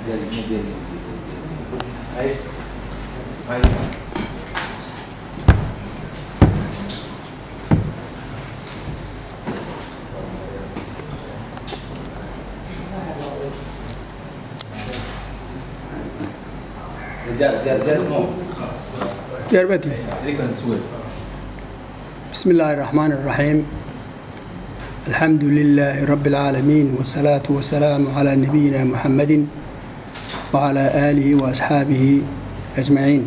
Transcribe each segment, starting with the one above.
derbati بسم الله الرحمن الرحيم الحمد لله رب العالمين والصلاة والسلام على نبينا محمد وعلى آله وأصحابه أجمعين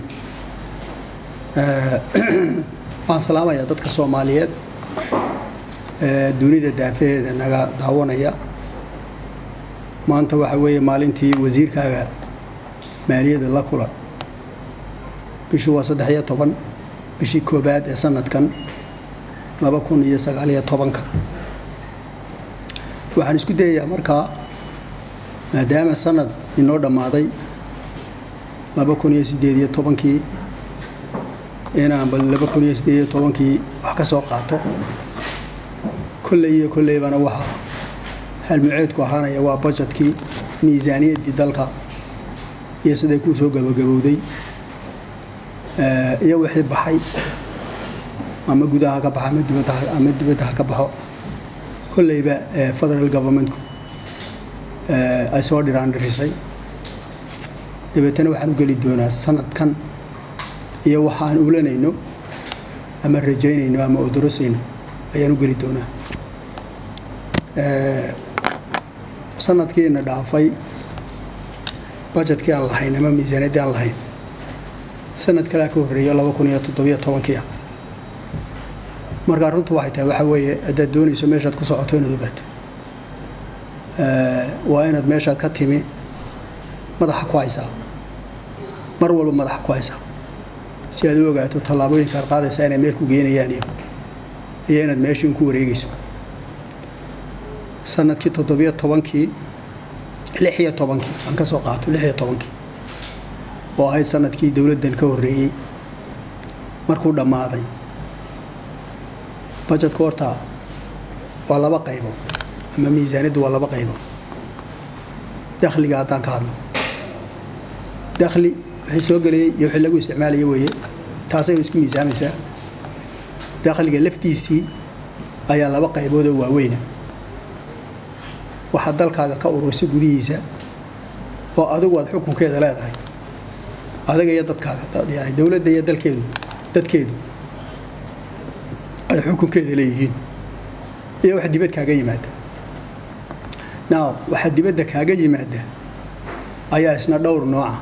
waxaan salaamayaa dadka soomaaliyeed ee dunida daafaheeda naga daawanaya maanta waxa weeye maalintii wasiirkaaga maaliyadda la kulan bishii waa saddex iyo toban bishii koobaad ee sanadkan laba kun iyo sagaaliyo tobanka waxaan isku dayayaa markaa maadaama sanad inoo dhammaaday laba kun iyo siddeed iyo tobankii inaan bal laba kun iyo siddeed iyo tobankii wax ka soo qaato kolley iyo kolleybana waxaa halmuceedku ahaanaya waa bajetkii miisaaniyaddii dalka iyo siday kuu soo gabagabowday iyo wixii baxay ama gudaha ka baxa ama dibadda ama dibadda ha ka baxo kolleyba federal governmentku ay soo dhiraan dhirisay dabeetana waxaan u geli doonaa sanadkan iyo waxaan ulanayno ama rajaynayno ama odorosayno ayaan u geli doonaa sanadkiina dhaafay bajetkii aan lahayn ama miisaaniyaddii aan lahayn sanad kalea ka horreeyo laba kun iyo toddobiyo tobankiia markaa runtu waxay tahay waxaa weeye haddaad doonayso meeshaad ku socoto inaad ogaato waa inaad meeshaad ka timi madaxa ku haysaa mar walba madaxa ku haysaa si aad u ogaato tallaabooyinka aad qaadaysaa inay meel ku geenayaan iyo iyo inaad meeshiin ku wareegayso sanadkii toddobiyo tobankii lix iyo tobankii aan ka soo qaato lix iyo tobankii oo ahayd sanadkii dowladdan ka horreeyey markuu dhammaaday bajetka horta waa laba qaybood ama miisaaniyaddu waa laba qaybood dakhliga haddaan ka hadlo dakhli wixii soo gelayay iyo wixii lagu isticmaalaya weeye taasay isku miisaamaysaa dakhliga laftiisii ayaa laba qaybood oo waaweyna waxaad dalkaaga ka ururisay gudihiisa oo adigu aad xukunkeeda leedahay adiga iyo dadkaaga yani dowladda iyo dalkeedu dadkeedu ay xukunkeeda leeyihiin iyo wax dibad kaaga yimaada now waxa dibadda kaaga yimaada ayaa isna dhowr nooca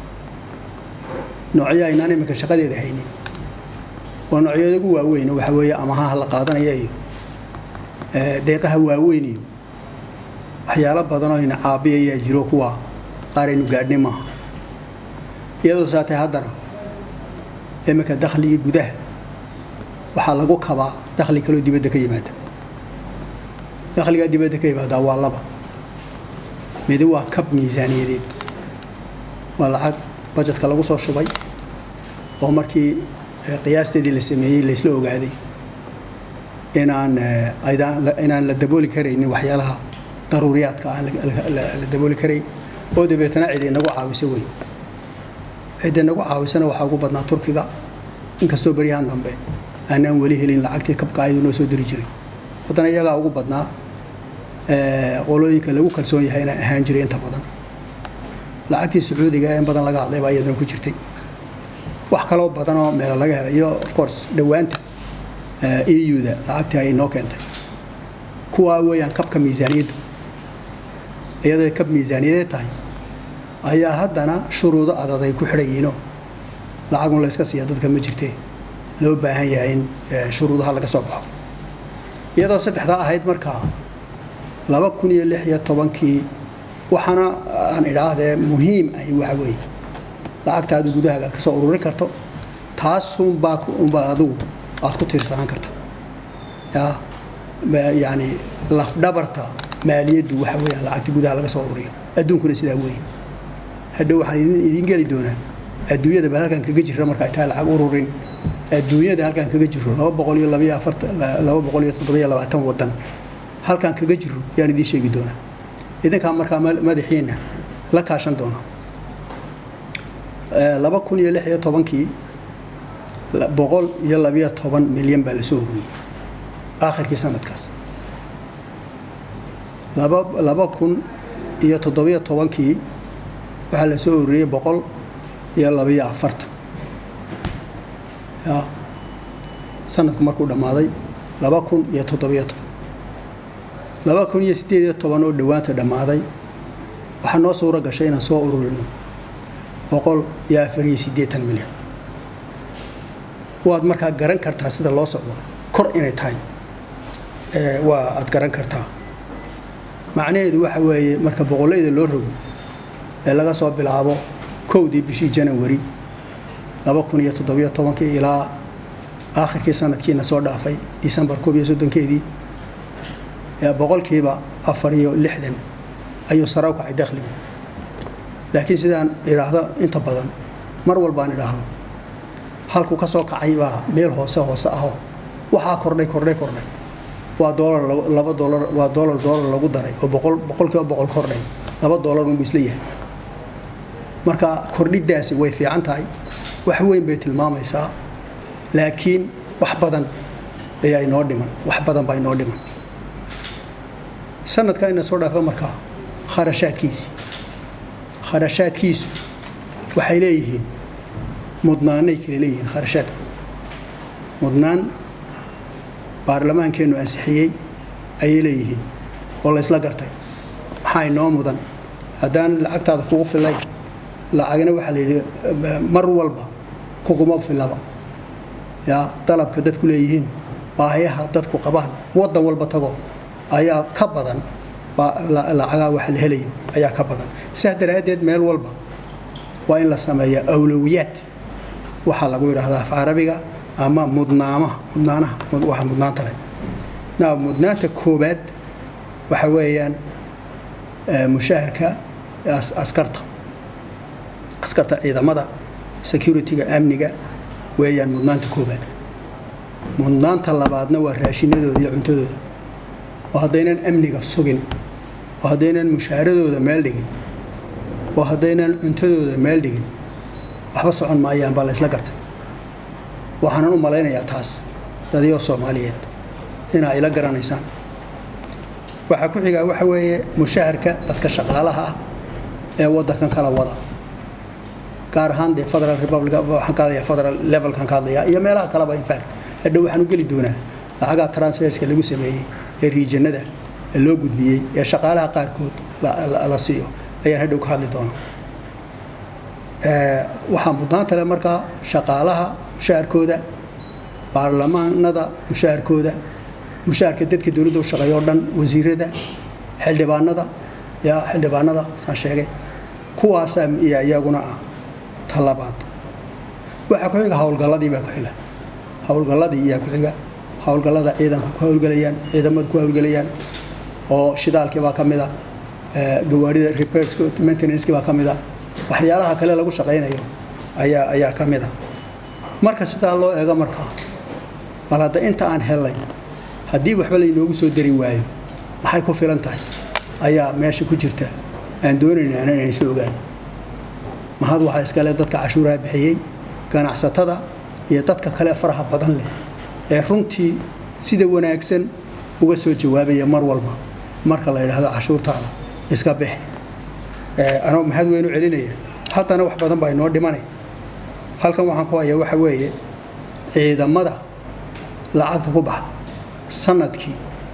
noocyo aynaan iminka shaqadeeda haynin waa noocyada ugu waaweyn waxa weeye amahaha la qaadanaya iyo deeqaha waaweyn iyo waxyaalo badanoo ina caabiyayaa jiro kuwa qaaraynu gaadhnay maaha iyadoo saatay haddana iminka dakhligii gudaha waxaa lagu kabaa dakhli kaloo dibadda ka yimaada dakhligaa dibadda ka yimaadaa waa laba midi waa kab miisaaniyadeed waa lacag bajetka lagu soo shubay oo markii qiyaasteedii la sameeyey laysla ogaaday inaan inaan la dabooli karaynin waxyaalaha daruuriyaadka aan la dabooli karayn oo dabeetana cid inagu caawisa wey cid inagu caawisana waxaa ugu badnaa turkiga inkastoo beryahan dambe aanaan weli helin lacagtii kabka ayadu noo soo diri jiray haddana iyagaa ugu badnaa qolooyinka lagu kalsoon yahayna ahaan jiray inta badan lacagtii sacuudiga in badan laga hadlay baa iyaduna ku jirtay wax kaloo badan oo meelo laga helay iyo of course dhowaanta eu-da lacagtii ay noo keentay kuwaa weeyaan kabka miisaaniyaddu iyadoo kab miisaaniyadeed tahay ayaa haddana shuruudo adag ay ku xidhayiinoo lacagun layska siiya dadka ma jirtee loo baahan yahay in shuruudaha laga soo baxo iyadoo saddexdaa ahayd markaa laba kun iyo lix iyo tobankii waxaana aan idhaahdee muhiim ahi waxa weeye lacagtaadu gudahaaga aad ka soo ururin karto taasunbaa unbaa adigu aad ku tiirsanaan karta ya yani lafdhabarta maaliyaddu waxa weeyaan lacagta gudaha laga soo ururiyo adduunkuna sidaa weeye hadhow waxaan idin geli doonaa adduunyada bal halkan kaga jira marka ay tahay lacag ururin adduunyada halkan kaga jiro laba boqol iyo labaiyo afartan laba boqol iyo toddobiyo labaatan wadan halkan kaga jiro yaan idiin sheegi doonaa idinkaa markaa madaxiina la kaashan doona laba kun iyo lix iyo tobankii boqol iyo labiyo toban milyan baa lasoo ururiyey aakhirkii sanadkaas laba laba kun iyo toddobiyo tobankii waxaa lasoo ururiyey boqol iyo labiyo afartan ya sanadku markuu dhammaaday laba kun iyo toddobiyo toban laba kun iyo siddeed iyo toban oo dhowaanta dhammaaday waxaa noo suuro gashay inaan soo ururino boqol iyo afar iyo siddeetan milyan waad markaa garan kartaa sida loo socdo kor inay tahay waa aad garan kartaa macnaheedu waxa weeye marka boqollayda loo rogo ee laga soo bilaabo kowdii bishii janawari laba kun iyo toddobiyo tobankii ilaa aakhirkii sanadkiina soo dhaafay disembar koob iyo soddonkeedii boqolkiiba afar iyo lixdan ayuu sare u kacay dakhligu laakiin sidaan idhaahdo inta badan mar walbaan idhaahdo halkuu ka soo kacay baa meel hoose hoose aho waxaa kordhay kordhay kordhay waa doolar laba doolar waa doolar doolar lagu daray oo boqol boqolkiiba boqol kordhay laba doolar unbuu isla yahay marka kordhidaasi way fiican tahay wax weyn bay tilmaamaysaa laakiin wax badan ayaa inoo dhiman wax badan baa inoo dhiman sanadka ina soo dhaafa markaa kharashaadkiisi kharashaadkiisu waxay leeyihiin mudnaanay kale leeyihiin kharashaadku mudnaan baarlamaankeennu ansixiyey ayay leeyihiin oo la ysla gartay maxaa inoo mudan haddaan lacagtaada kugu filayn lacagna waxaa la yidhi mar walba kuguma filaba yaa dalabka dadku leeyihiin baahiyaha dadku qabaan waddan walba tago ayaa ka badan lacagaa wax la helayo ayaa ka badan sidaas daraaddeed meel walba waa in la sameeya awlowiyaad waxaa lagu yidhaahdaa af carabiga ama mudnaamaha mudnaanaha waxa mudnaanta leh na mudnaanta koobaad waxa weeyaan mushaharka askarta askarta ciidamada security-ga amniga weeyaan mudnaanta koobaad mudnaanta labaadna waa raashinadooda iyo cuntadooda oo haddaynan amniga sugin oo haddaynan mushaaradooda meel dhigin oo haddaynan cuntadooda meel dhigin waxba socon maayaan baa la ysla gartay waxaanan u malaynayaa taas dadyo soomaaliyeed inaa ila garanaysaan waxaa ku xigaa waxa weeye mushaharka dadka shaqaalaha ah ee waddankan kala wada gaar ahaan dee federal republic waxaan ka hadlayaa federal levelkan ka hadlayaa iyo meelaha kaleba infact hadhow waxaan u geli doonaa lacagaa transferska lagu sameeyey ee riijanada loo gudbiyey ee shaqaalaha qaarkood la siiyo ayaan hadhow ka hadli doonaa waxaa mudnaanta leh markaa shaqaalaha mushaharkooda baarlamaanada mushaharkooda mushaharka dadka dowladda u shaqeeya oo dhan wasiirada xildhibaanada yaa xildhibaanada saan sheegay kuwaasaa iyo iyaguna ah talabaad waxaa ku xiga howlgalladii baa ku xiga howlgalladii iyaa ku xiga howlgallada ciidanku ku howlgelayaan ciidamadu ku howlgelayaan oo shidaalkii baa ka mid a gawaarida repairska maintenancekii baa ka mid a waxyaalaha kale lagu shaqaynayo ayaa ayaa ka mid a marka sidaa loo eego markaa bal hadda inta aan helay haddii waxba laynoogu soo dari waayo maxay ku filan tahay ayaa meesha ku jirta aan doonaynaa inaan isla ogaan mahad waxaa iskale dadka cashuuraha bixiyey ganacsatada iyo dadka kale faraha badan leh ee runtii sida wanaagsan uga soo jawaabaya mar walba marka la yidhaahdo cashuurtaada iska bixi anoo mahad weyn u celinaya haddana wax badan baa inoo dhimanay halkan waxaan ku hayaa waxa weeye ciidamada lacagta ku baxda sanadkii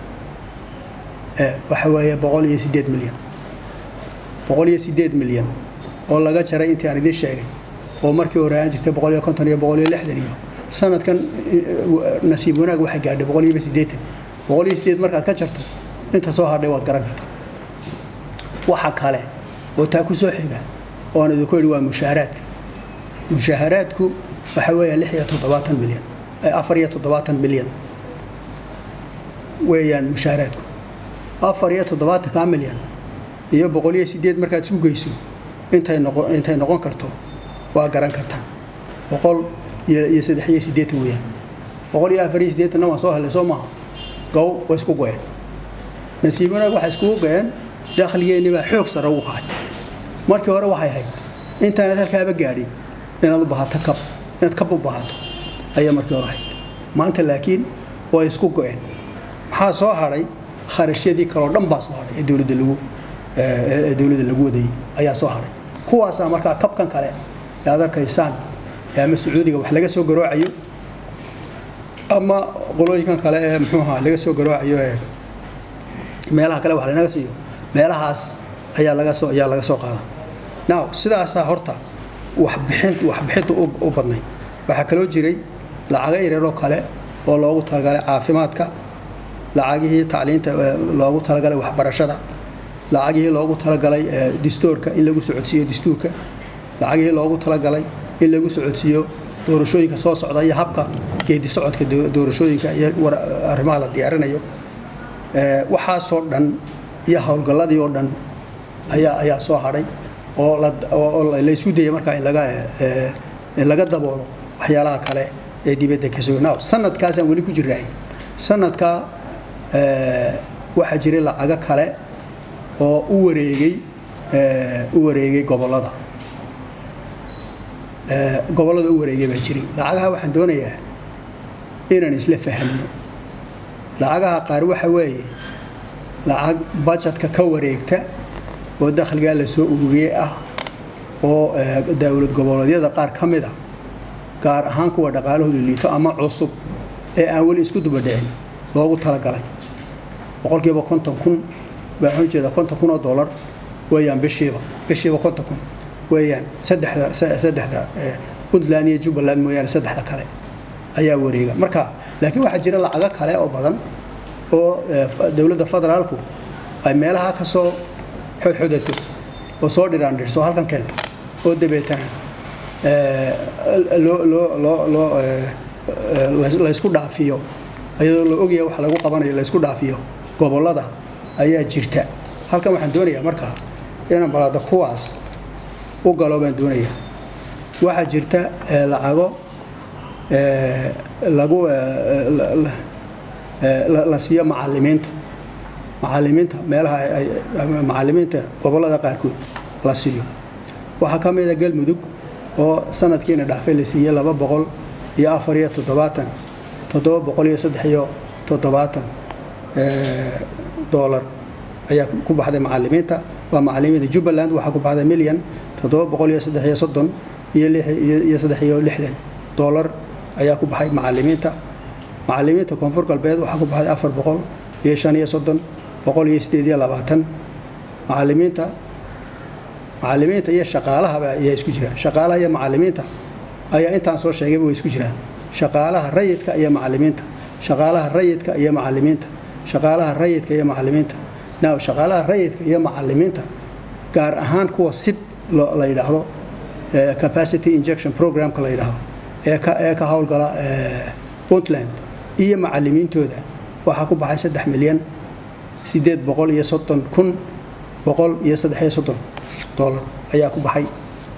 waxa weeye boqol iyo siddeed milyan boqol iyo siddeed milyan oo laga jaray intii aan idiin sheegay oo markii hore aan jirtay boqol iyo konton iyo boqol iyo lixdan iyo sanadkan nasiib wanaag waxay gaadhay boqol iyo siddeetan boqol iyo siddeed markaad ka jarto inta soo hadhay waad garan kartaa waxa kale oo taa ku soo xiga oo aan idinku idhi waa mushaaharaadka mushaaharaadku waxa weeya lix iyo toddobaatan milyan afar iyo toddobaatan milyan weeyaan mushaaharaadku afar iyo toddobaatanka milyan iyo boqol iyo siddeed markaad isu geyso intay noqon intay noqon karto waa garan kartaan boqol iyo iyo saddex iyo siddeetan weeyaan boqol iyo afar iyo siddeetanna waan soo helay soo maaha gow way isku goyeen nasiib wanaag waxay iskugu goyeen dakhligeenni baa xoog sare ugu kacay markii hore waxay ahayd intaanad halkaaba gaadhin inaad u baahato kab inaad kab u baahato ayaa markii hore ahayd maanta laakiin way isku go-een maxaa soo hadhay kharashyadii kaleo dhan baa soo hadhay ee dowladda lagu ee dowladda lagu wadayay ayaa soo hadhay kuwaasaa markaa kabkan kale ee aad arkaysaan ee ama sacuudiga wax laga soo garoocayo ama qolooyinkan kale ee muxuu ahaa laga soo garoocayo ee meelaha kale wax lanaga siiyo meelahaas ayaa laga soo ayaa laga soo qaada now sidaasaa horta waxbixint waxbixinta u badnay waxaa kaloo jiray lacago yaryaroo kale oo loogu talagalay caafimaadka lacagihii tacliinta loogu talagalay waxbarashada lacagihii loogu talagalay distoorka in lagu socodsiiyo dastuurka lacagihii loogu talagalay in lagu socodsiiyo doorashooyinka soo socda iyo habka geedi socodka doorashooyinka iyo arrimaha la diyaarinayo waxaasoo dhan iyo howlgalladii oo dhan ayaa ayaa soo hadhay oo laysku dayay markaa in laga in laga daboolo waxyaalaha kale ee dibadda ka soo now sanadkaasaan weli ku jirnaay sanadkaa waxaa jiray lacago kale oo u wareegay u wareegay gobollada gobollada u wareegay baa jiray lacagaha waxaan doonayaa inaan isla fahamno lacagaha qaar waxa weeye lacag bajetka ka wareegta oo dakhligaa la soo ururiyey ah oo dowlad goboleedyada qaar ka mid a gaar ahaan kuwa dhaqaalahoodu liito ama cusub ee aan weli isku dubadhicin loogu talagalay boqolkiiba konton kun baa waxaan ujeeda konton kun oo dollar weeyaan bishiiba bishiiba konton kun weeyaan saddexda saddexda puntland iyo jubbaland mooyaane saddexda kale ayaa wareega marka laakiin waxaa jira lacago kale oo badan oo dowladda federaalku ay meelaha ka soo xodxodato oo soo dhiraandhirso halkan keento oo dabeetana loo loo loo loo laysku dhaafiyo iyadoo la ogaya wax lagu qabanayo laysku dhaafiyo gobollada ayaa jirta halkan waxaan doonayaa markaa inaan balaada kuwaas u galo baan doonayaa waxaa jirta lacago lagu la siiyo macalimiinta macalimiinta meelaha macalimiinta gobollada qaarkood la siiyo waxaa ka mid a galmudug oo sanadkiina dhaafay la siiyey laba boqol iyo afar iyo toddobaatan toddoba boqol iyo saddex iyo toddobaatan doolar ayaa ku baxday macalimiinta waa macalimiinta jubbaland waxaa ku baxday milyan toddoba boqol iyo saddex iyo soddon iyo iyo saddex iyo lixdan doolar ayaa ku baxay macalimiinta macalimiinta koonfur galbeed waxaa ku baxday afar boqol iyo shan iyo soddon boqol iyo sideed iyo labaatan macalimiinta macalimiinta iyo shaqaalahaba ayaa isku jiraan shaqaalaha iyo macalimiinta ayaa intaan soo sheegayba way isku jiraan shaqaalaha rayidka iyo macalimiinta shaqaalaha rayidka iyo macalimiinta shaqaalaha rayidka iyo macalimiinta now shaqaalaha rayidka iyo macalimiinta gaar ahaan kuwa sib la yidhaahdo capacity injection programka la yidhaahdo ee ka ee ka howlgala puntland iyo macalimiintooda waxaa ku baxay saddex milyan sideed boqol iyo soddon kun boqol iyo saddex iyo soddon dollar ayaa ku baxay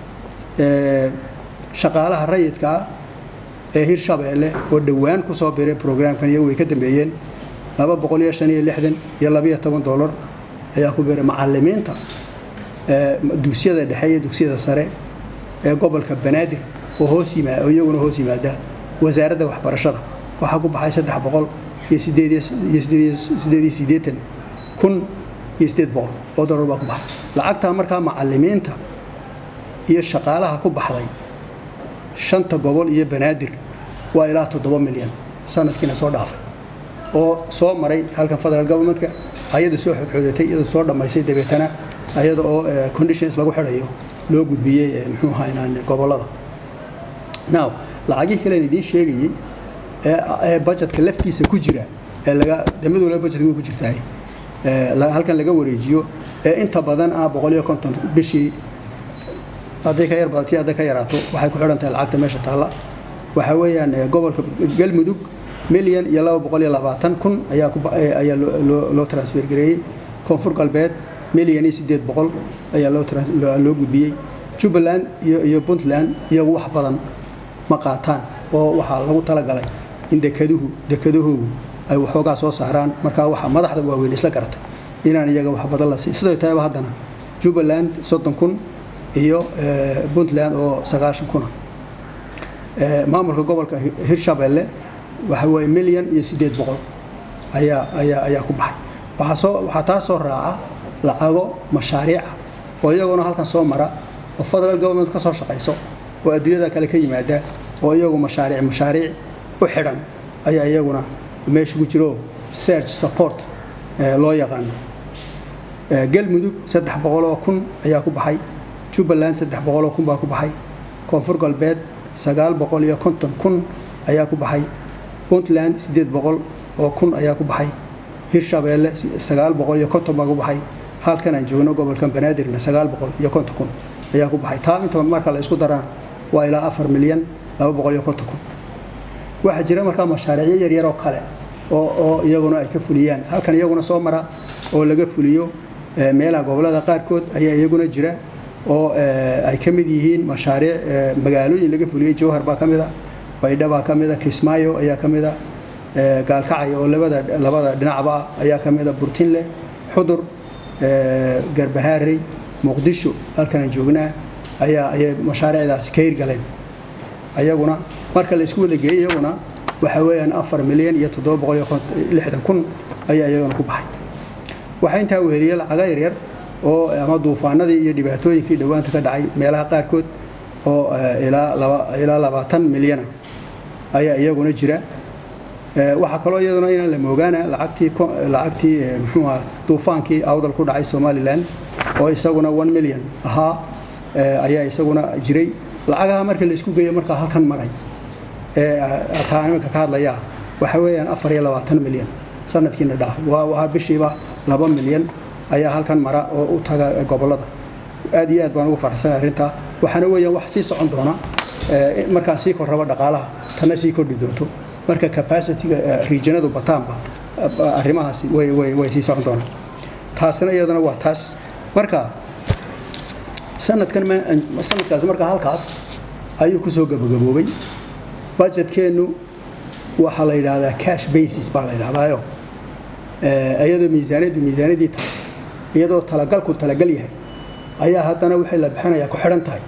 shaqaalaha rayidka ah ee hirshabeelle oo dhowaan ku soo biray programkan iyagu way ka dambeeyeen laba boqol iyo shan iyo lixdan iyo labiyo toban dollar ayaa ku biray macalimiinta dugsiyada dhexe iyo dugsiyada sare ee gobolka banaadir oo hoos yimaa oo iyaguna hoos yimaada wasaaradda waxbarashada waxaa ku baxay saddex boqol iyo sideed iyo sideed iyo siddeetan kun iyo sideed boqol oo dollar baa ku baxay lacagtaa markaa macalimiinta iyo shaqaalaha ku baxday shanta gobol iyo banaadir waa ilaa toddoba milyan sanadkiina soo dhaafay oo soo maray halkan federal governmentka ayada soo xodxodatay iyadoo soo dhammaysay dabeetana ayada oo conditions lagu xidhayo loo gudbiyey muxuu ahaa gobollada now lacagihii kalen idiin sheegayey ee budgetka laftiisa ku jira ee laga damadoole budgetka way ku jirtahay halkan laga wareejiyo ee inta badan ah boqol iyo konton bishii hadday ka yar badatii hadday ka yaraato waxay ku xidhan tahay lacagta meesha taalla waxaa weeyaan gobolka galmudug milyan iyo laba boqol iyo labaatan kun ayaa ayaa loo transfer gareeyey koonfur galbeed milyan iyo siddeed boqol ayaa loo gudbiyey jubbaland iyo iyo puntland iyagu wax badan ma qaataan oo waxaa lagu talagalay in dekeduhu dekedahoogu ay waxoogaa soo saaraan markaa waxaa madaxda waaweyn isla garatay inaan iyaga wax badan la sii sidoo tahayba haddana jubbaland soddon kun iyo puntland oo sagaashan kuna maamulka gobolka hirshabelle waxa weeye milyan iyo siddeed boqol ayaa ayaa ayaa ku baxay waxaa soo waxaa taa soo raaca lacago mashaariica oo iyaguna halkan soo mara oo federal government ka soo shaqayso oo adduunyada kale ka yimaada oo iyagu mashaariic mashaariic u xidhan ayaa iyaguna meesha ku jiro search support loo yaqaano galmudug saddex boqoloo kun ayaa ku baxay jubbaland saddex boqoloo kun baa ku baxay koonfur galbeed sagaal boqol iyo konton kun ayaa ku baxay puntland siddeed boqol oo kun ayaa ku baxay hirshabeelle sagaal boqol iyo konton baa ku baxay halkan aan joogno gobolkan banaadirna sagaal boqol iyo konton kun ayaa ku baxay taa inta marka la isku darana waa ilaa afar milyan laba boqol iyo konton kun waxaa jira markaa mashaariicyo yaryar oo kale oo oo iyaguna ay ka fuliyaan halkan iyaguna soo mara oo laga fuliyo meelaha gobolada qaarkood ayaa iyaguna jira oo ay ka mid yihiin mashaariic magaalooyin laga fuliyey jowhar baa ka mid a baydha baa ka mid a kismaayo ayaa ka mid a gaalkacay oo labada labada dhinacba ah ayaa ka mid a burtinle xudur garbahaarey muqdisho halkanaan joognaa ayaa ayay mashaariicdaasi ka hirgaleen ayaguna marka la isku wada geeyey iyaguna waxa weeyaan afar milyan iyo toddoba boqol iyo lixdan kun ayaa iyaguna ku baxay waxaa intaa weheliyey lacaga yaryar oo ama duufaanadii iyo dhibaatooyinkii dhowaanta ka dhacay meelaha qaarkood oo ilaa labaatan milyana ayaa iyaguna jira waxaa kaloo iyaduna inaan la moogaana lacagtii lacagtii muxuuha duufaankii awdal ku dhacay somalilan oo isaguna one milyan ahaa ayaa isaguna jiray lacagaha marka la isku geeyo markaa halkan maray taa iminka ka hadlaya waxa weeyaan afar iyo labaatan milyan sanadkiina dhaafay waa bishiiba laba milyan ayaa halkan mara oo u taga gobolada aad iyo aad baan ugu faraxsanay arrintaa waxaana weeyaan wax sii socon doona markaan sii korraba dhaqaalaha tanna sii kordhi doonto marka capacity-ga regionadu bataanba arrimahaasi way way way sii socon doonaan taasina iyadana waa taas marka sanadkan sanadkaasi marka halkaas ayuu kusoo gabagaboobay budgetkeennu waxaa la yidhaahdaa cash basis baa la yidhahdaayo iyadoo miisaaniyaddu miisaaniyadii tahay iyadoo talagalku talagal yahay ayaa haddana wixii la bixinayaa ku xidhan tahay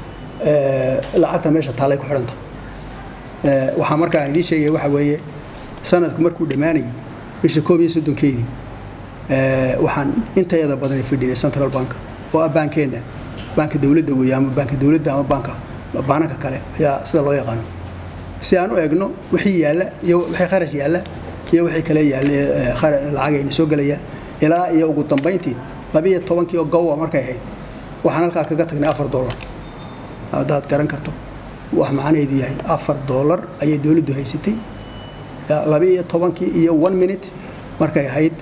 lacagta meesha taallay ku xidhan tahay waxaa marka aan idiin sheegaya waxa weeye sanadku markuu dhammaanayay bisha koob iyo soddonkeedii waxaan intayada badan fidhinay central bank oo ah baankeenna baanka dowladda weeye ama baanka dowladda ama baanka baananka kale ayaa sida loo yaqaano si aan u eegno wixii yaalla iyo wixii kharash yaalla iyo wixii kale yaalla lacagayna soo gelaya ilaa iyo ugu dambayntii labiyo tobankii oo gowa markay ahayd waxaan halkaa kaga tagnay afar dollar haddaad garan karto wax macnaheedu yahay afar dollar ayay dowladdu haysatay labiiyo tobankii iyo one minute markay ahayd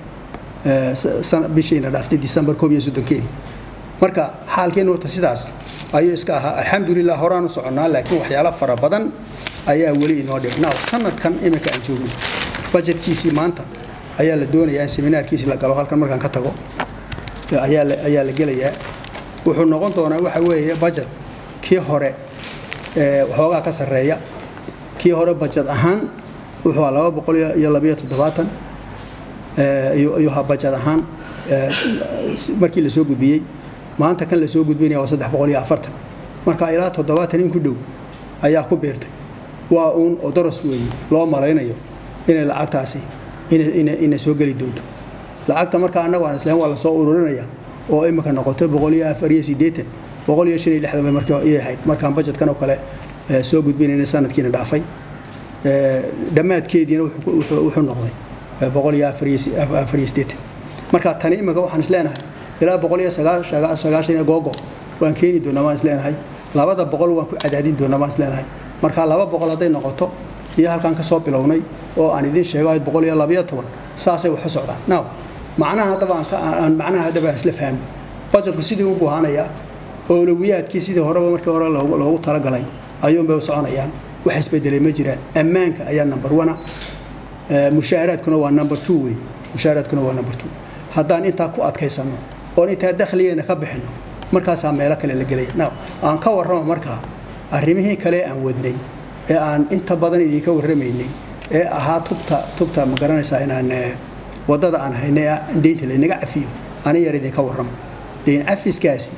bishiina dhaaftay december koob iyo soddonkeedii marka xaalkeenu horta sidaas ayuu iska ahaa alxamdulilah horaan u soconnaa laakiin waxyaalo fara badan ayaa weli inoo dhig now sanadkan iminka aan joogno bajetkiisii maanta ayaa la doonayaa in seminaarkiisi la galo halkan markaan ka tago ayaa la gelayaa wuxuu noqon doonaa waxa weeye bajet kii hore waxoogaa ka sarreeya kii hore bajet ahaan wuxuu aa laba boqol iyo labiyo toddobaatan iyo ha bajet ahaan markii lasoo gudbiyey maanta kan lasoo gudbinaya waa saddex boqol iyo afartan marka ilaa toddobaatan in ku dhow ayaa ku biirtay waa uun odoros weeye loo malaynayo inay lacagtaasi ina soo geli doonto lacagta marka annagu aan islaam waa lasoo ururinaya oo imika noqoto boqol iyo afar iyo siddeetan boqol iyo shan iyo lixdan bay markii iyay ahayd markaan bajetkan oo kale soo gudbinayna sanadkiina dhaafay dhammaadkeediina wuxuu noqday boqol iyo afar iyo siddeetan marka tani imika waxaan isleenahay ilaa boqol iyo sagaashan iyo googo waan keeni doonaa waan isleenahay labada boqol waan ku cadaadin doonaa waan isleenahay marka laba boqol hadday noqoto iyo halkaan ka soo bilownay oo aan idin sheego ahayd boqol iyo labayo toban saasay wax u socdaan now macnaha haddaba aan macnaha haddaba aan isla fahmi bajetku sidii u buhaanayaa oolawiyaadkii sidii horeba markii hore loogu talagalay ayuunbay u soconayaan wax isbedelay ma jiraan ammaanka ayaa number one mushaaharaadkuna waa number two wey mushaaharaadkuna waa number two haddaan intaa ku adkaysano oon intaa dakhligeena ka bixino markaasaa meelo kale la gelaya now aan ka warramo markaa arrimihii kale aan wadnay ee aan inta badan idinka warramaynay ee ahaa tubta tubta ma garanaysaa inaan waddada aan haynay deynta laynaga cafiyo ani yar idinka warramo deyn cafiskaasi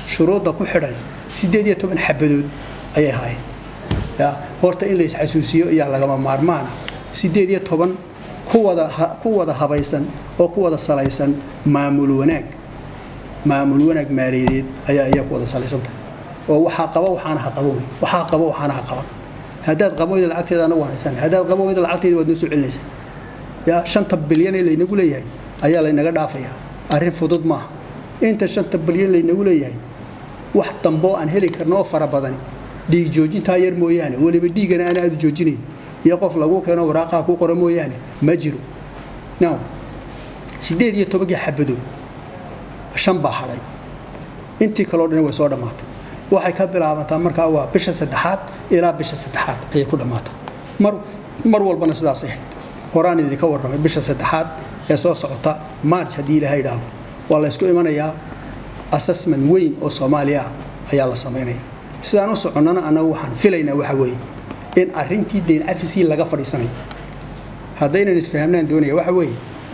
shuruudda ku xidhan siddeed iyo toban xabadood ayay ahaayeen ya horta in la isxasuusiyo ayaa lagama maarmaana siddeed iyo toban kuwada ku wada habaysan oo ku wada salaysan maamul wanaag maamul wanaag maaliyadeed ayaa iyaa ku wada salaysantahay oo waxaa qaba waxaana ha qaban wey waxaa qaba waxaana ha qaban haddaad qaban weyda lacagteeda anagu hanaysan haddaad qaban weyda lacagteeda waad noo soo celinaysaa ya shanta bilyan ee laynagu leeyahay ayaa laynaga dhaafayaa arrin fudud maaha inta shanta bilyan laynagu leeyahay wax damboo aan heli karno oo fara badani dhiig joojintaa yar mooyaane weliba dhiigana aan aada u joojinayn iyo qof lagu keeno waraaqaha ku qora mooyaane ma jiro now siddeed iyo tobankii xabadood shan baa hadhay intii kaleo dhan way soo dhammaatay waxay ka bilaabataa markaa waa bisha saddexaad ilaa bisha saddexaad ayay ku dhammaataa mar mar walbana sidaas ahayd horaan idinka warramay bisha saddexaad ee soo socota march haddii ilaaha idhaahdo waa la ysku imanayaa assessment weyn oo soomaaliya ah ayaa la samaynaya sidaan u soconnana annagu waxaan filaynaa waxa weeye in arrintii deyn cafiskii laga fadhiisanayo haddaynan isfahamnaan doonaya waxa weeye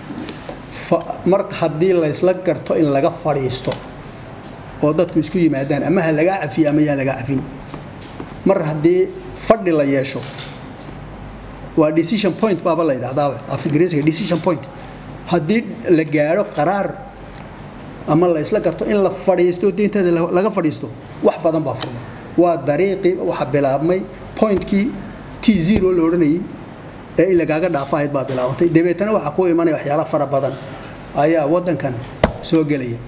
mar haddii laysla garto in laga fadhiisto oo dadku isku yimaadaan ama ha lagaa cafiyo ama yaan lagaa cafin mar haddii fadhi la yeesho waa decision point baaba la yidhahdaaba af ingiriisiga decision point haddii la gaadho qaraar ama la isla garto in la fadhiisto deynteeda laga fadhiisto wax badan baa furma waa dariiqii waxa bilaabmay pointkii t zero la odhanayay ee in lagaaga dhaafa ahayd baa bilaabatay dabeetana waxaa ku imanaya waxyaala fara badan ayaa wadankan soo gelaya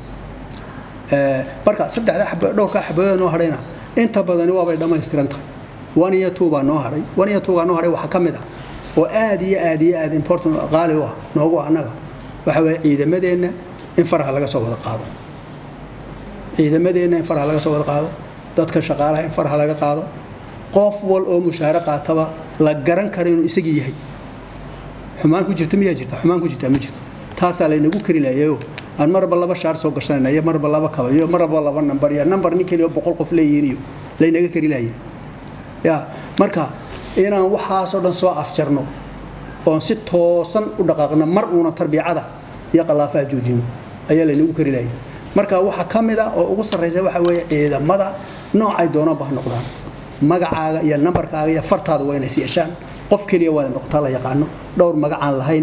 marka saddexda dhowrkaa xabadood noo hadhayna inta badani waabay dhammaystiran tahay one iyo two baa noo hadhay one iyo two baa noo hadhay waxaa ka mid ah oo aad iyo aad iyo aad important qaali u ah noogu annaga waxa weeye ciidamadeenna in faraha laga soo wada qaado ciidamadeenna in faraha laga soo wada qaado dadka shaqaalaha in faraha laga qaado qof wal oo mushaare qaataba la garan karo inuu isagii yahay xumaan ku jirta miyaa jirta xumaan ku jirta ma jirto taasaa laynagu kari lahayayo aan marba laba shaar soo gashanayna iyo marba laba kaba iyo marba laba nambar iyo nambar nin keliya boqol qof leeyihiin iyo laynaga kari lahaya ya marka inaan waxaasoo dhan soo afjarno oon si toosan u dhaqaaqno mar uuna tarbiyacada iyo qalaafaha joojino ayaa laynagu kari lahaya marka waxaa ka mid ah oo ugu sarraysa waxa weeye ciidamada noocay doonanba ha noqdaan magacaaga iyo nambarkaaga iyo fartaada waa inay yeeshaan qof keliya waa noqotaa la yaqaano dhowr magacaan lahayn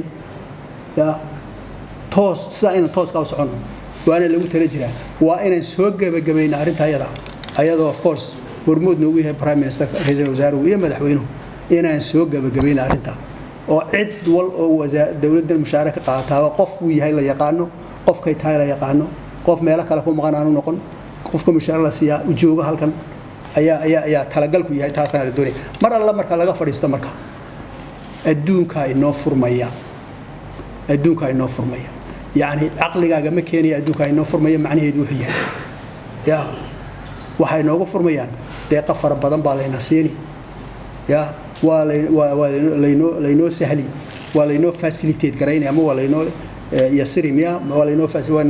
ya toos sidaa inaan tooskaa u soconno waana lagu tala jiraa waa inaan soo gebagabayna arrinta ayada ayadoo of course hormood noogu yahay prime minister ra-iisul wasaaruhu iyo madaxweynuhu inaan soo gebagabayna arrintaa oo cid wal oo dowladdan mushaare ka qaataaba qofkuu yahay la yaqaano qofkay tahay la yaqaano qof meelo kale ku maqan aanu noqon qofka mushaare la siiyaa u jooga halkan ayaa ayaa ayaa talagalku yahay taasana la doonaya mar alla marka laga fadhiisto marka adduunkaa inoo furmaya adduunkaa inoo furmaya yacni caqligaaga ma keenaya adduunkaa inoo furmaya macnaheedu wuxuu yahay ya waxay noogu furmayaan deeqa fara badan baa layna siini ya waa waa laynoo laynoo sahli waa laynoo facilitate garaynaya ama waa laynoo yasiri miya waa laynoo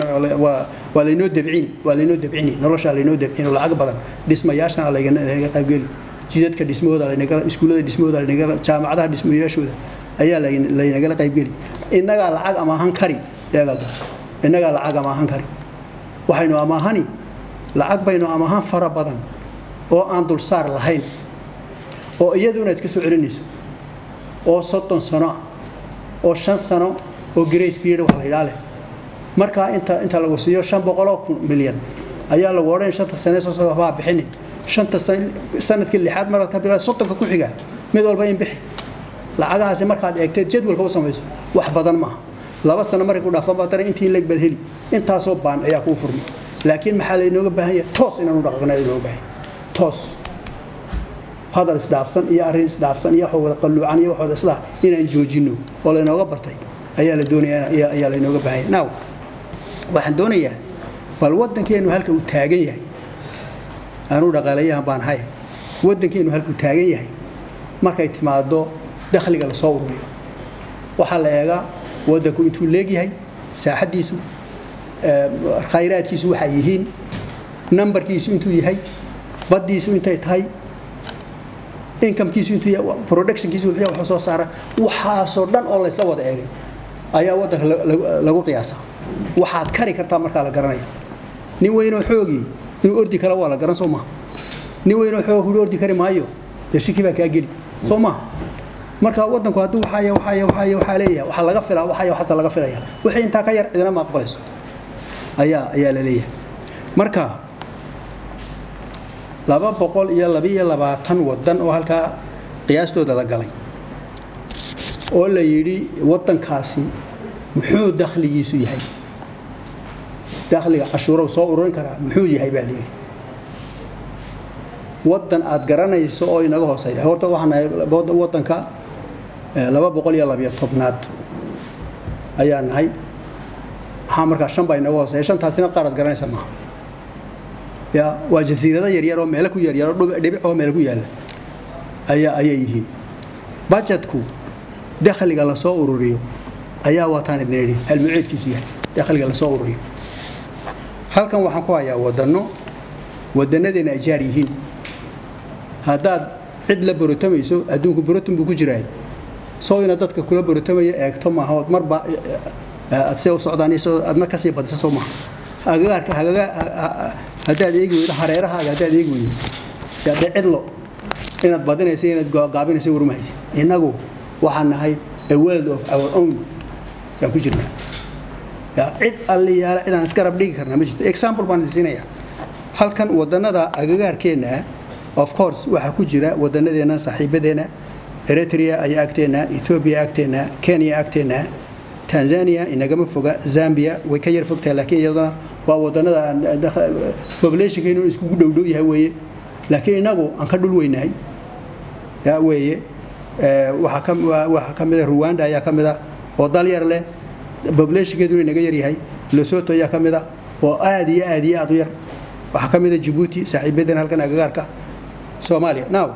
waa laynoo dabcini waa laynoo dabcini noloshaa laynoo dabcini lacag badan dhismayaashana laynaga qaybgeli jidadka dhismahooda laynaga iskuullada dhismahooda laynaga jaamacadaha dhismayaashooda ayaa laynagala qaybgeli innagaa lacag amaahan kari eegada innagaa lacag amaahan kari waxaynu amaahani lacag baynu amaahan fara badan oo aan dulsaar lahayn oo iyaduna iska soo celinayso oo soddon sano ah oo shan sano oo grace period wax la yidhaa leh markaa inta inta lagu siiyo shan boqoloo kun milyan ayaa lagu odhan shanta sane soo socda waxbaa bixinin shanta sanadkii lixaad markaad ka bilaa soddonka ku xiga mid walba in bixi lacagahaasi markaad eegteed jadwalka u samayso wax badan maaha laba sano markay ku dhaafan baad dana intii leg baad heli intaasoo baan ayaa kuu furmi laakiin maxaa laynooga baahan yahay toos inaanu dhaqaaqna laynooga baahan toos hadal isdhaafsan iyo arrin isdhaafsan iyo wax wada qalluucan iyo wax wada sidaa inaan joojino oo laynooga bartay ayaa la doonaya ayaa laynooga baahan yahay now waxaan doonayaa bal waddankeenu halka uu taagan yahay anuu dhaqaalayahan baan ahay waddankeenu halka uu taagan yahay markay timaado dakhliga lasoo ururiyo waxaa la eegaa waddanku intuu leegyahay saaxaddiisu khayraadkiisu waxay yihiin nambarkiisu intuu yahay baddiisu intay tahay incomekiisu intuu yahay productionkiisu wuxuu yahay soo saara waxaasoo dhan oo laysla wada eegay ayaa waddanka lagu qiyaasaa waxaad kari kartaa markaa la garanaya nin weynoo xoogii inuu ordi kale waa la garan soo maha nin weyn waxoo huri ordi kari maayo dee shiki baa kaa geli soo maha marka wadanku hadduu waxaaya waxaaya waxaaya waxaa leeyahay waxaa laga filaa waxaaya waxaasa laga filaya wixii intaa ka yar cidina ma aqbalayso ayaa ayaa la leeyahay marka laba boqol iyo labiyo labaatan wadan oo halkaa qiyaastooda la galay oo la yidhi wadankaasi muxuu dakhligiisu yahay dakhliga cashuurow soo ururin karaa muxuu yahay baa layidhi wadan aad garanayso oo inaga hooseeya horta waxaan nahay wadanka laba boqol iyo labiyo tobnaad ayaa nahay maxaa markaa shan baa inaga hooseeya shantaasina qaar aad garanaysa maaha ya waa jasiirado yaryar oo meelo ku yaryar oo dhibic oo meelo ku yaalla ayaa ayay yihiin budgetku dakhliga lasoo ururiyo ayaa waataan idin idhi halmuceedkiisu yahay dakhliga lasoo ururiyo halkan waxaan ku hayaa wadano wadanadeena ay jaar yihiin haddaad cid la borotamayso adduunku boroton buu ku jiraay soo ina dadka kula borotamaya eegto maaha ood marba aad see u socdaan isoo adna kasii badisa soo maaha agagaarka hagaga haddaad eegi weydo hareerahaaga haddaad eegi weydo dee cidlo inaad badinaysa inaad gaabinaysa warmahaysa innagu waxaan nahay a world of our own yaan ku jirnaa yaa cid alliyaala cidaan iska rab dhigi karnaa ma jirto example baan siinaya halkan wadanada agagaarkeenna of course waxaa ku jira wadanadeena saaxiibadeena eritrea ayaa agteena ethiopia agteena kenya agteena tanzania inagama foga zambia way ka yar fogtahay laakiin iyaduna waa wadanada populationkeenu iskugu dhowdhow yahay weeye laakiin inagu aan ka dhul weynahay yaa weeye waxaa ka mida ruwanda ayaa ka mida oo dal yar leh populationkeeduna inaga yaryahay lesoto ayaa ka mida oo aad iyo aad iyo aad u yar waxaa ka mida jabuuti saaxiibadeena halkan agagaarka soomaaliya now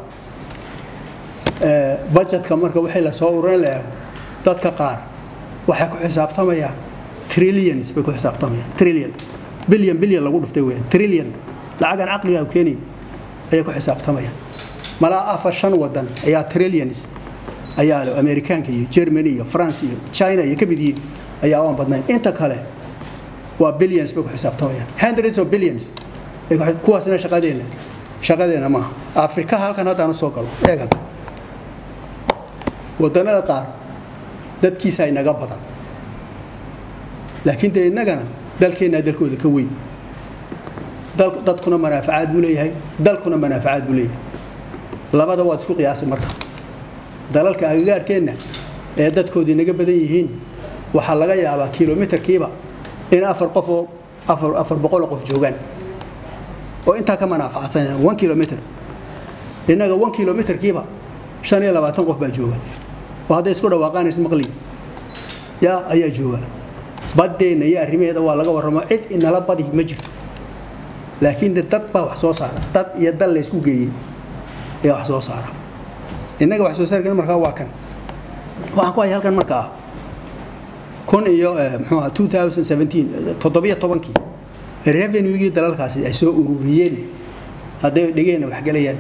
budgetka marka wixii lasoo ururin la eego dadka qaar waxay ku xisaabtamayaan trillions bay ku xisaabtamayaan trillion billion billion lagu dhuftay weeyaan trillion lacagan caqliga keenayn ayay ku xisaabtamayaan malaa afar shan wadan ayaa trillions ayaa le amerikaanka iyo germany iyo france iyo china iyo ka mid yihiin ayaa aan badnayn inta kale waa billions bay ku xisaabtamayaan hundreds of billions kuwaasna shaqadeena shaqadeena maaha afrika halkan haddaan usoo galo eeg hadda wadanada qaar dadkiisa inaga badan laakiin dee innagana dalkeennaa dalkooda ka weyn dadkuna manaafacaad buu leeyahay dalkuna manaafacaad buu leeyahay labada waad isku qiyaasi marka dalalka agagaarkeenna ee dadkooda inaga badan yihiin waxaa laga yaabaa kilomitarkiiba in afar qof oo afar boqol qof joogaan oo intaa ka manaafacadsana one kilomitr innaga one kilomitarkiiba shan iyo labaatan qof baa jooga oo hadday isku dhawaaqaanaysa maqliga yaa ayaa jooga baddeenna iyo arrimaheeda waa laga warramo cid inala badi ma jirto laakiin de dad baa wax soo saara dad iyo dal la isku geeyey ayaa wax soo saara innaga wax soo saarkan markaa waa kan waxaan ku haya halkan markaa kun iyo muxuu aha two thousand seventeen toddobiyo tobankii revenuegii dalalkaasi ay soo ururiyeen hadday dhigeenna wax gelayaan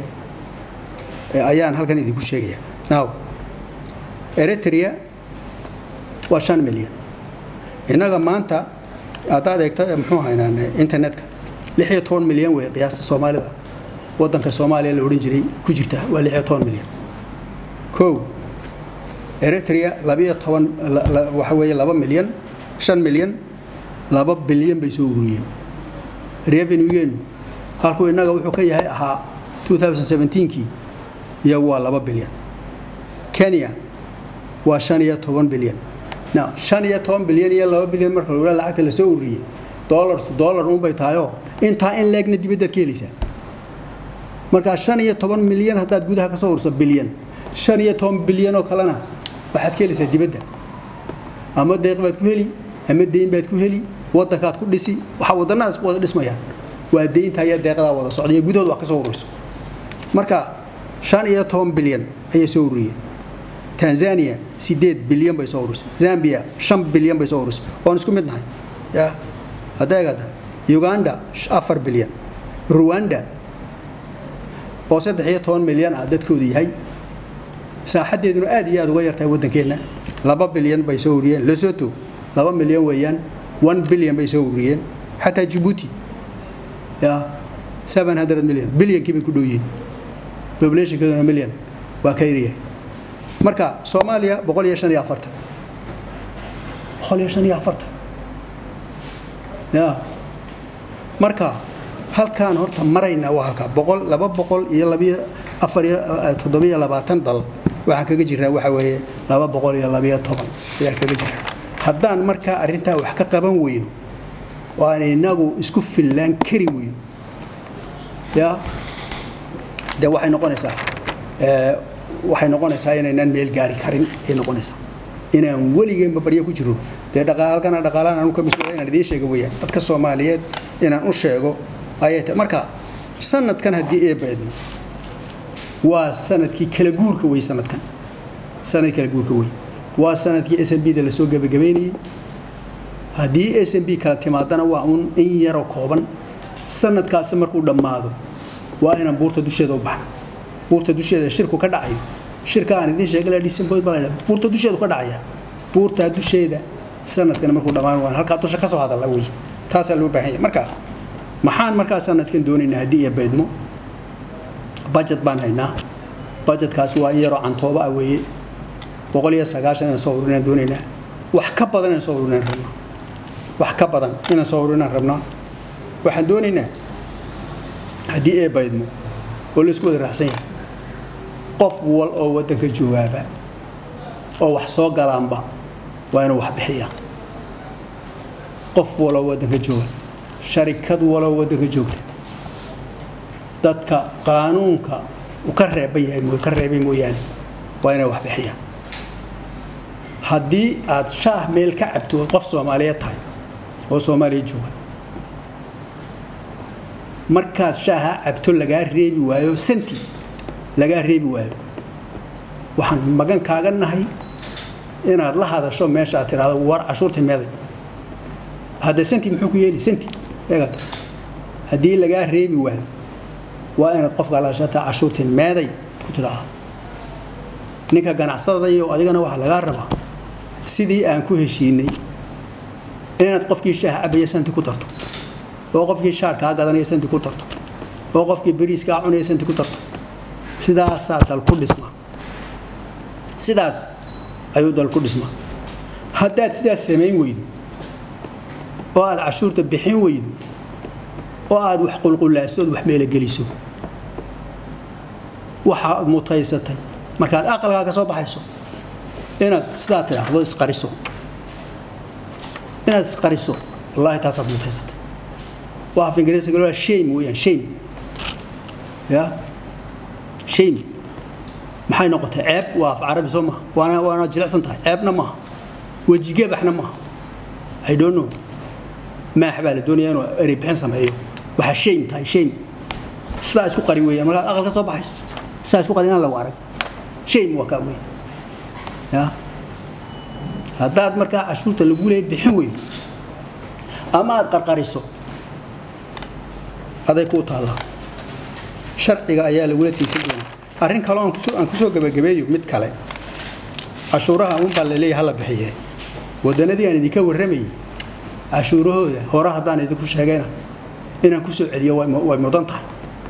ayaan halkan idinku sheegaya now eritrea waa shan milyan innaga maanta haddaad eegto muxuu haynaan internetka lix iyo toban milyan wey qiyaasta soomaalida wadanka soomaaliya la odhan jiray ku jirta waa lix iyo toban milyan kow eritrea labiyo toban waxa weeye laba milyan shan milyan laba bilyan bay soo ururiyeen revenuegeenu halkuu innaga wuxuu ka yahay ahaa 2017kii iyo waa laba bilyan kenya waa shan iyo toban bilyan now shan iyo toban bilyan iyo laba bilyan marka la lacagta la soo ururiyey dollar to dollar unbay tahayoo intaa in leegna dibaddaad ka helaysaa markaa shan iyo toban milyan haddaad gudaha ka soo ururso bilyan shan iyo toban bilyan oo kalena waxaad ka helaysaa dibadda ama deeq baad ku heli ama deyn baad ku heli wadankaad ku dhisi waxa wadannadaas wada dhismayaan waa deynta iyo deeqdaa wada socda iyo gudahood wax ka soo ururayso marka shan iyo toban bilyan ayay soo ururiyeen tanzania sideed bilyan bay soo ururisay zambia shan bilyan bay soo ururisay waan isku mid nahay ya hadda eegada uganda afar bilyan ruwanda oo saddex iyo toban milyan ah dadkoodu yahay saaxaddeeduna aad iyo aad uga yartahay waddankeenna laba bilyan bay soo ururiyeen lesoto laba milyan weeyaan one bilyan bay soo ururiyeen xataa jabuuti ya seven hundred million bilyankii bay ku dhow yihiin populationkeeduna million waa ka yaryahay marka soomaaliya boqol iyo shan iyo afartan boqol iyo shan iyo afartan ya marka halkaan horta marayna waa halkaa boqol laba boqol iyo labiyo afar iyo toddobiyo labaatan dal waxaan kaga jirnaa waxa weeye laba boqol iyo labiyo toban ayaan kaga jirnaa haddaan markaa arrintaa wax ka qaban weyno oo aan inagu isku fillaan kari weyno ya de waxay noqonaysaa waxay noqonaysaa inaynaan meel gaari karin ay noqonaysaa inaan weligeenba baryo ku jiro dee dhaqaalkana dhaqaalaan anu ka mas-uula inaan idiin sheego weeyaan dadka soomaaliyeed inaan u sheego ayay tahay marka sanadkan haddii ee baydno waa sanadkii kala guurka wey sanadkan sanad kala guurka wey waa sanadkii s m b da lasoo gebagabaynayey haddii s m b kala timaadana waa uun in yaroo kooban sanadkaasi markuu dhammaado waa inaan buurta dusheeda u baxno buurta dusheeda shirku ka dhacayo shirka aan idiin sheegay la dhisanboyd baa la buurta dusheedu ka dhacaya buurtaa dusheeda sanadkan markuu dhammaan waan halkaa dusha ka soo hadalla wey taasaa loo baahan yahay marka maxaan markaa sanadkan doonaynaa haddii iyo baydmo budget baan haynaa budgetkaas waa in yaroo cantooba ah weeye boqol iyo sagaashan inaan soo ururinaan doonaynaa wax ka badan inaan soo ururinaan rabnaa wax ka badan inaan soo ururinaan rabnaa waxaan doonaynaa haddii ee baydmo oo la isku wada raacsan yahay qof wal oo waddanka joogaaba oo wax soo galaanba waa inuu wax bixiyaa qof waloo waddanka jooga sharikad waloo waddanka joogta dadka qaanuunka uu ka reeban yahay ka reebay mooyaane waa inay wax bixiyaan haddii aad shaah meel ka cabto qof soomaaliyeed tahay oo soomaaliya jooga markaad shaaha cabto lagaa reebi waayo santi lagaa reebi waayo waxaan magan kaaga nahay inaad la hadasho meesha aad tidhahdo war cashuurtii meeday hadda santi muxuu ku yeeli santi eegata haddii lagaa reebi waayo waa inaad qofka lahashataa cashuurtii meeday ku tidhaahdo ninka ganacsatada iyo adigana waxaa lagaa rabaa sidii aan ku heshiinay inaad qofkii shaaha cabaya santi ku darto oo qofkii shaar kaa gadanaya santi ku darto oo qofkii bariis kaa cunaya santi ku darto sidaasaa dal ku dhismaa sidaas ayuu dal ku dhismaa haddaad sidaas samayn weydo oo aad cashuurta bixin weydo oo aad wax qulqulaasto ood wax meelogeliso waxaad mutaysatay markaad aqalkaa ka soo baxayso inaad sidaa tidhaahdo isqariso inaad isqariso wallaahi taasaad mutaysatay waa af ingiriisiga waa shame weeyaan shame ya shame maxay noqotay ceeb waa af carabi soo maha waana waana jilicsan tahay ceebna maaha wejigebaxna maaha i don't know maax baa la doonaya inuu erey bixin sameeyo waxaa shame tahay shame sidaa isku qari weeyaan markaad aqal ka soo baxayso sidaa isku qari inaan lagu arag shame waa kaa weyn ya haddaad markaa cashuurta lagu leeya bixin weydo ama aad qarqariso aday kuu taallaa sharciga ayaa lagula tiigsan doonaa arrin kaleo aan kusoo gebagabeeyo mid kale cashuuraha unbaa laleeyahay hala bixiye wadannadii aan idinka warramayay cashuurahooda hore haddaan idinku sheegayna inaan kusoo celiyo way mudan tahay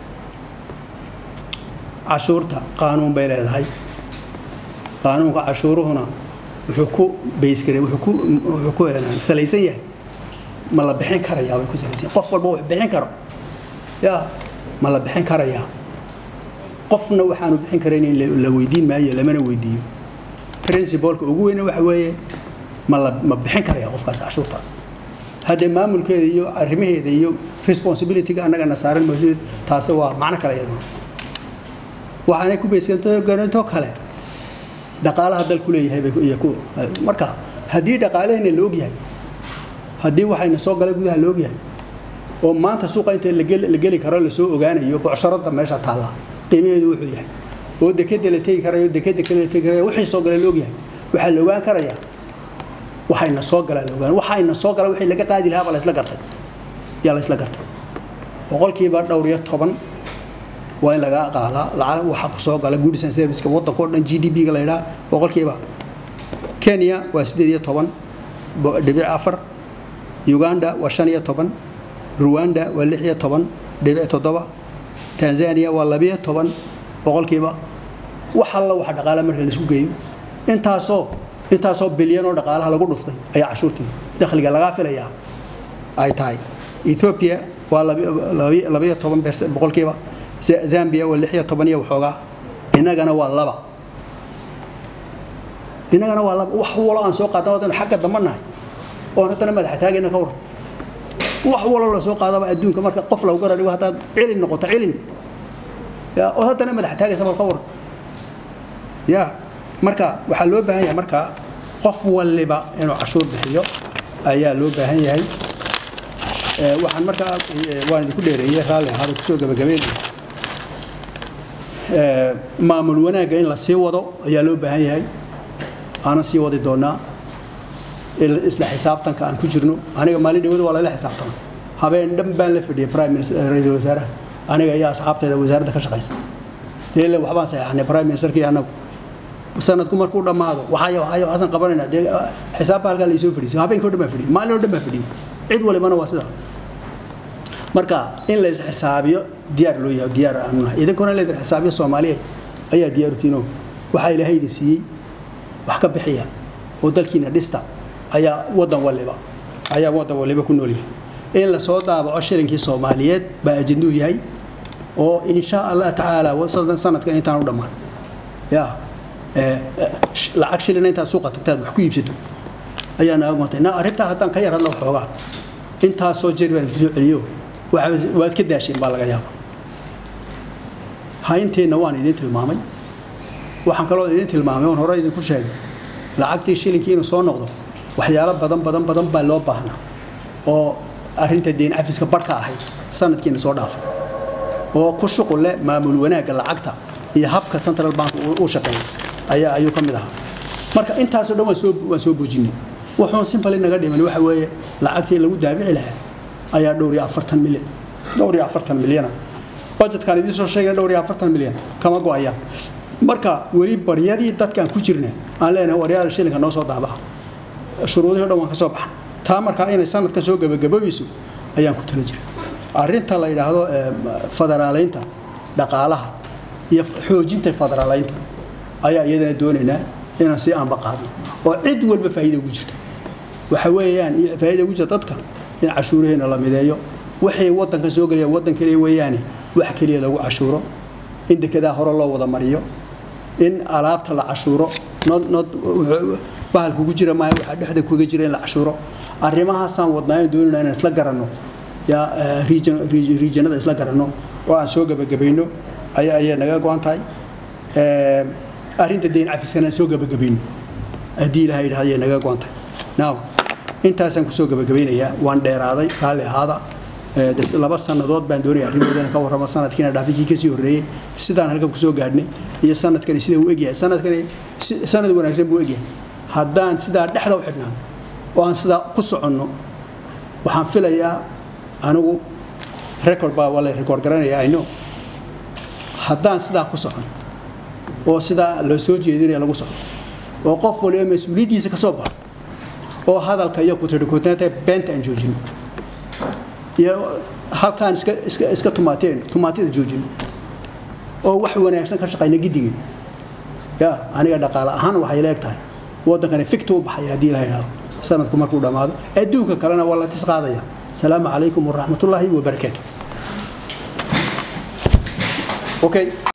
cashuurta qaanuun bay leedahay qaanuunka cashuuruhuna wuxuu ku baysgare wuxuu ku salaysan yahay ma la bixin karayaa bay ku salaysan qof walba wax bixin karo ya ma la bixin karayaa qofna waxaanu bixin karayn in la weydiin maayo lamana weydiiyo princibalka ugu weyna waxa weeye ma la ma bixin karayaa qofkaas cashuurtaas haddee maamulkeeda iyo arrimaheeda iyo responsibilityga annagana saaran mas-uuliyad taasi waa macno kale iyaduna waxaanay ku baysganto kale dhaqaalaha dalku leeyahay bay ku marka haddii dhaqaalehena la ogyahay haddii waxayna soo gala gudaha la ogyahay oo maanta suuqa inta la geli karo lasoo ogaanayo bocsharada meesha taalla qiimaheedu wuxuu yahay oo dekeda la tegi karayo dekeda kale la tegi karayo wixii soo gala la ogyahay waxaa la ogaan karayaa waxayna soo galaa la ogaan waxayna soo gala wixii laga qaadi lahaa baa la isla gartay yaa la isla gartay boqolkiiba dhowr iyo toban waa in lagaa qaadaa lacag waxa ku soo gala goods and serviceka waddanka oo dhan g d p-ga la yidhaha boqolkiiba kenya waa siddeed iyo toban dhibic afar uganda waa shan iyo toban ruwanda waa lix iyo toban dhibic toddoba tanzania waa labiyo toban boqolkiiba wax alla waxa dhaqaala marka laisku geeyo intaasoo intaasoo bilyan oo dhaqaalaha lagu dhuftay ayaa cashuurtii dakhliga lagaa filayaa ay tahay ethiopia waa labiyo toban boqolkiiba zambia waa lixiyo toban iyo waxoogaa innagana waa laba innagana waa laba wax walo aan soo qaadna wadan xagga damba nahay oon haddana madaxa taagayna ka waran wax walo la soo qaadaba adduunka marka qof lagu gara dhigo haddaad cilin noqoto cilin ya oo haddana madaxa taagaysa bal ka waran ya marka waxaa loo baahan yahay marka qof waliba inuu cashuur bixiyo ayaa loo baahan yahay waxaan markaa waan idinku dheereeyey raalli ahaada kusoo gabagabeynaya maamul wanaagga in la sii wado ayaa loo baahan yahay aanan sii wadi doonaa isla xisaabtanka aan ku jirno aniga maalin dhawada waa lala xisaabtama habeen dhan baan la fadhiyay prime minister ra-iisul wasaaraha aniga iyo asxaabteeda wasaaradda ka shaqaysa dee le waxbaan saxeexnay prime ministerkii annagu sanadku markuu dhammaado waxayo waxayo waxaasan qabanaynaa dee xisaabba halkaa laysoo fadhiisay habeenkii o dhan baan fadhiyay maalin oo dhan baan fadhiyay cid walibana waa sidaa marka in lays xisaabiyo diyaar loo yahay diyaar aanu nahay idinkuna laydin xisaabiyo soomaaliya ayaa diyaarutiino waxaa ilaahay idin siiyey wax ka bixiya oo dalkiina dhista ayaa wadan waliba ayaa wadan waliba ku nool yahay in lasoo daabaco shilinkii soomaaliyeed baa ajenduu yahay oo insha allah tacaala sanadkan intaan u dhammaan ya lacag shilina intaad suuqa tagtaad wax ku iibsato ayaa naga gontay na arrintaa haddaan ka yar hadla waxoogaa intaasoo jeer baan kusoo celiyo waad ka daasheen baa laga yaaba haynteenna waan idin tilmaamay waxaan kaloo idin tilmaamay oon hore idinku sheegay lacagtii shilinkii inuu soo noqdo waxyaalo badan badan badan baa loo baahnaa oo arrinta deyn cafiska barhka ahayd sanadkiina soo dhaafay oo ku shuqul leh maamul wanaagga lacagta iyo habka central bank uu shaqeeya ayaa ayuu ka mid ahaa marka intaasoo dhan waan soo waan soo boojinay wuxuun simply naga dhiman waxa weeye lacagtii lagu daabici lahaa ayaa dhowr iyo afartan milyan dhowr iyo afartan milyana budgetkan idiin soo sheegay dhowr iyo afartan milyan kama go-ayaan marka weli baryadii dadkaan ku jirna aan leenahay waryaal shilinka noo soo daabaca shuruudihii o dhan waan ka soo baxan taa markaa inay sanadka soo gabagaboobeyso ayaan ku tala jira arrinta la yidhaahdo federaaleynta dhaqaalaha iyo xoojinta federaaleynta ayaa iyadana doonaynaa inaan sii aanba qaadno oo cid walba faa'iida ugu jirta waxa weeyaan faa'iida ugu jirta dadka in cashuuraheena la mideeyo wixii waddanka soo gelaya waddan keliya weeyaane wax keliya lagu cashuuro in dekedaa hore loo wada mariyo in alaabta la cashuuro bahalku ku jira maaha waxaa dhexda kuga jira in la cashuuro arrimahaasaan wadnaa in doonayna inaan isla garanno yaa riijanada isla garanno oo aan soo gabagabayno ayaa ayay naga go-an tahay arrinta deyn cafiskana aan soo gabagabayno haddii ilaha yidhahda ayay naga go-an tahay now intaasaan kusoo gabagabaynayaa waan dheeraaday raalli ahaada laba sannadood baan doonaya arrimoodana ka warramo sanadkiina dhaafikii kasii horreeyey sidaan halkan kusoo gaadhnay iyo sanadkani sida uu egyahay sanadkani sanad wanaagsan buu egyahay haddaan sidaa dhexda u xidhnaan oo aan sidaa ku soconno waxaan filayaa anigu record baa waa la record garanaya ayno haddaan sidaa ku socon oo sidaa loo soo jeedinaya lagu socdo oo qof waliba mas-uuliyaddiisa ka soo baxo oo hadalka iyo kutirikootanta beenta aan joojino iyo halkaan iska iska iska tumaateen tumaatida joojino oo wax wanaagsan ka shaqayna giddigeen ya aniga dhaqaale ahaan waxay leeg tahay waddankani ficta u baxaya haddii la yidhahdo sanadku markuu dhammaado adduunka kalena waa la tis qaadaya asalaamu calaykum waraxmatullaahi wabarakaatu okay